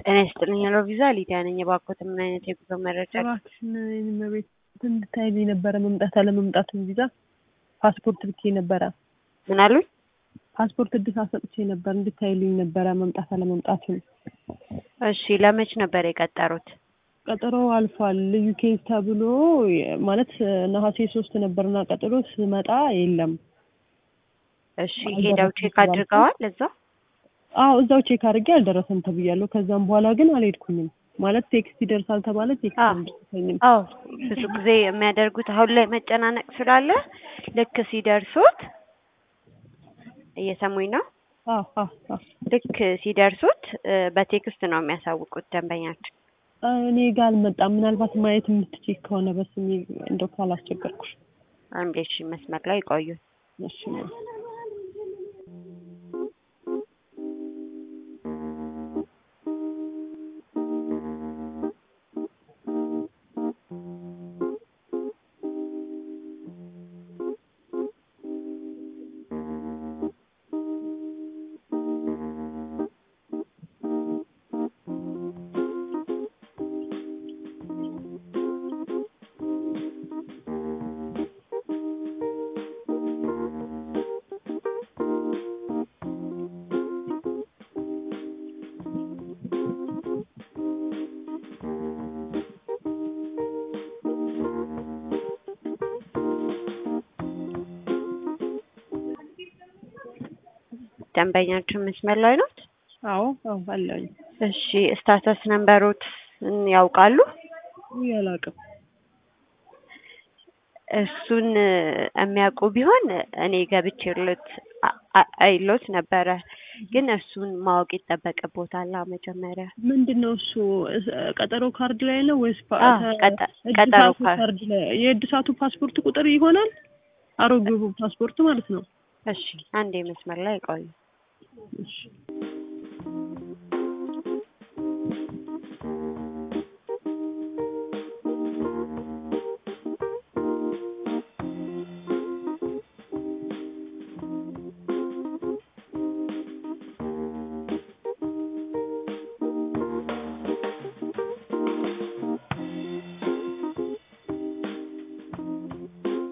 ጤና ይስጥልኝ ሄሎ ቪዛ ሊዲያ ነኝ። እባክዎት ምን አይነት የጉዞ መረጃ? እባክሽን እመቤት እንድታይልኝ ነበረ መምጣት አለመምጣቱን ቪዛ ፓስፖርት ልኬ ነበረ። ምን አሉኝ? ፓስፖርት እድሳት ሰጥቼ ነበር እንድታይልኝ ነበረ መምጣት አለመምጣቱን። እሺ ለመች ነበር የቀጠሩት? ቀጠሮ አልፏል። ልዩ ኬዝ ተብሎ ማለት ነሐሴ ሶስት ነበርና ቀጠሮ ስመጣ የለም። እሺ ሄደው ቼክ አድርገዋል እዛ? አዎ እዛው ቼክ አድርጌ አልደረሰም ተብያለሁ። ከዛም በኋላ ግን አልሄድኩኝም። ማለት ቴክስት ይደርሳል ተባለ ቴክስት አዎ። አልደረሰኝም። አዎ ብዙ ጊዜ የሚያደርጉት አሁን ላይ መጨናነቅ ስላለ ልክ ሲደርሱት እየሰሙኝ ነው። አዎ አዎ አዎ ልክ ሲደርሱት እ በቴክስት ነው የሚያሳውቁት ደንበኛችን። እኔ ጋር አልመጣም። ምናልባት ማየት የምትችይ ከሆነ በስሜ እንደው ካላስቸገርኩሽ። አንዴ እሺ መስመር ላይ ቆዩ። እሺ ደንበኛችን መስመር ላይ ነው። አዎ አዎ አለኝ። እሺ ስታተስ ነምበሮት ያውቃሉ? ውይ አላውቅም። እሱን የሚያውቁ ቢሆን እኔ ገብቼለት አ- አ- አይሎት ነበረ። ግን እሱን ማወቅ ይጠበቅቦታል መጀመሪያ። ምንድን ነው እሱ? እስ- ቀጠሮ ካርድ ላይ ነው ወይስ ፓ- አዎ፣ ተ- ቀጠ- ቀጠሮ እድሳቱ ካርድ። ካርድ ላይ? የእድሳቱ ፓስፖርት ቁጥር ይሆናል? አሮጌው ፓስፖርት ማለት ነው። እሺ አንዴ መስመር ላይ ቆዩ። እሺ